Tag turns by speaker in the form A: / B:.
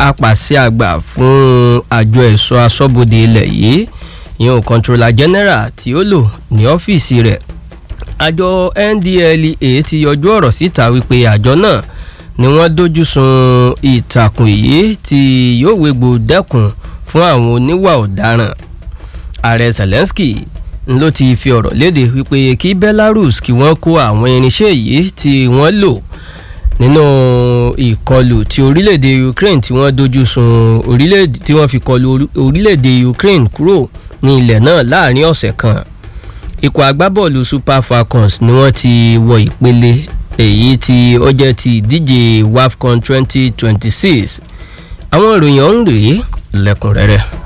A: apàṣẹ àgbà fún àjọ ẹ̀ṣọ́ aṣọ́bodè ilẹ̀ yìí ìyẹn controller general tí ó lò ní ọ́fíìsì rẹ̀ àjọ NDLEA ti yọjú ọ̀rọ̀ síta wípé àjọ náà ni wọ́n dojú sun ìtàkùn yìí tí yóò wégbò dẹ́kun fún àwọn oníwà ọ̀daràn ààrẹ Zelensky ló ti fi ọ̀rọ̀ léde wípé kí Belarus kí wọ́n kó àwọn irinṣẹ́ yìí tí wọ́n lò nínú ìkọlù tí orílẹ̀-èdè Ukraine tí wọ́n dojú sun orílẹ̀-èdè tí wọ́n fi kọlù orílẹ̀-èdè Ukraine kúrò ní ilẹ̀ náà láàrin ọ̀sẹ̀ kan ikọ̀ agbábọ́ọ̀lù Super Falcons ni wọ́n ti wọ ìpele èyí tí ó jẹ́ ti ìdíje WAFCON twenty twenty six àwọn ìròyìn ọ̀hún rèé lẹ́kùnrẹ́rẹ́.